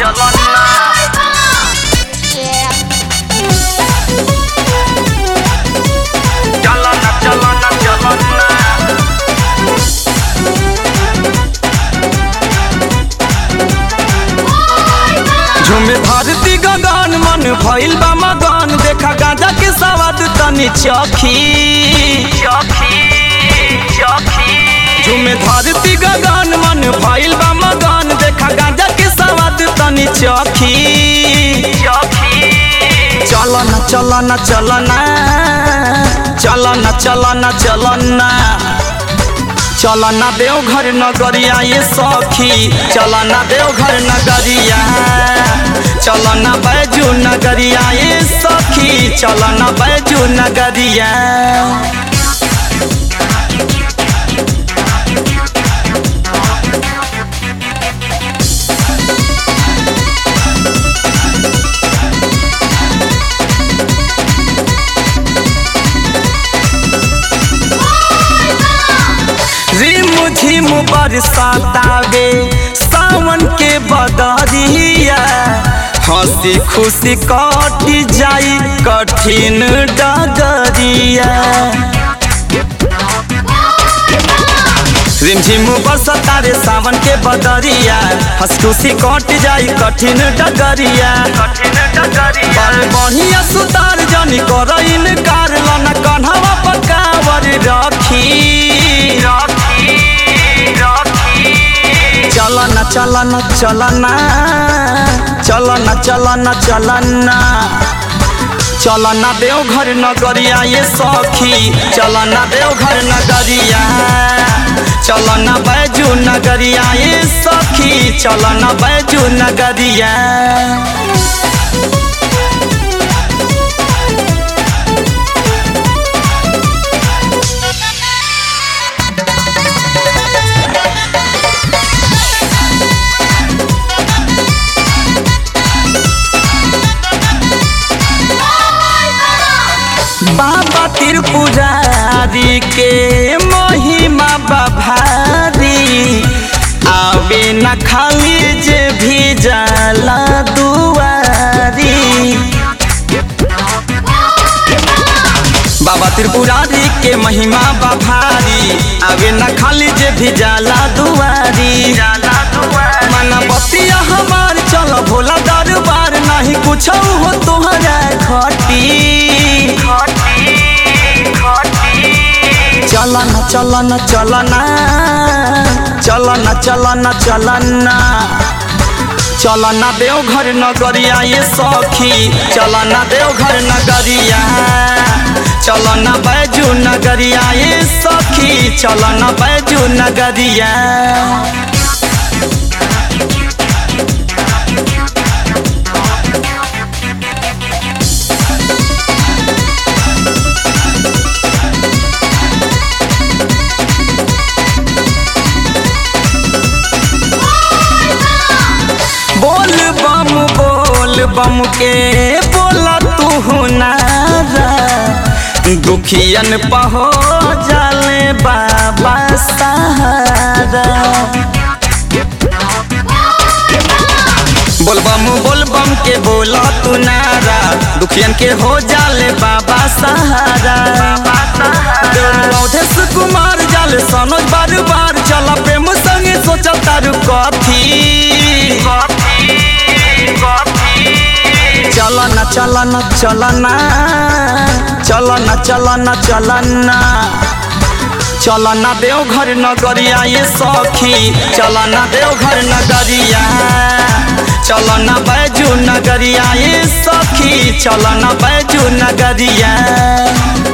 झूमे धरती गगन मन भइल बा मगन देखा गांजा के सवाद तनी चखी झूमे धरती गगन मन भइल बा मगन देखा गांजा के सवाद तनी चखी चलना चलना चलना चलना चलना चलना चलना देवघर नगरिया ये सखी चलना देवघर नगरिया चलना बैजू नगरिया ये सखी चलना बैजू नगरिया रिम झिम बरसातावे सावन के बदरिया हंसी खुशी कट जाई कठिन डगरिया रिमझिम बरसतावे सावन के बदरिया हंस खुशी कट जाई कठिन डगरिया बड़ बढ़िया सुतार जनी कर इनकार लना कन्हवा पकावर रखी चलना चलना चलना चलना चलना चलना चलना देवघर नगरिया ये सखी चलना देवघर नगरिया चलना बैजू नगरिया ये सखी चलना बैजू नगरिया बाबा त्रिपुरारी के महिमा बभारी आवे न खाली जे भी जाला दुआरी बाबा त्रिपुरारी के महिमा बभारी आवे न खाली जे भी जाला दुआरी मना बतिया हमार चल भोला दरबार नहीं कुछ हो तोहरा खटी चलना चलना चलना चलना चलना चलना चलना देवघर नगरिया ये सखी चलना देवघर नगरिया चलना बैजू नगरिया ये सखी चलना बैजू नगरिया बोल बम बोल बम के बोला तू नारा दुखियन पहो जाले बाबा सहारा बोल बम बोल बम के बोला तू नारा दुखियन के हो जाले बाबा सहारा देवदेश कुमार जाले सनोज बार बार चला प्रेम संगे सोचा तारू कथी चलना चलना चलना चलना चलना चलना चलना देवघर नगरिया ये सखी चलना देवघर नगरिया चलना बैजू नगरिया ये सखी चलना बैजू नगरिया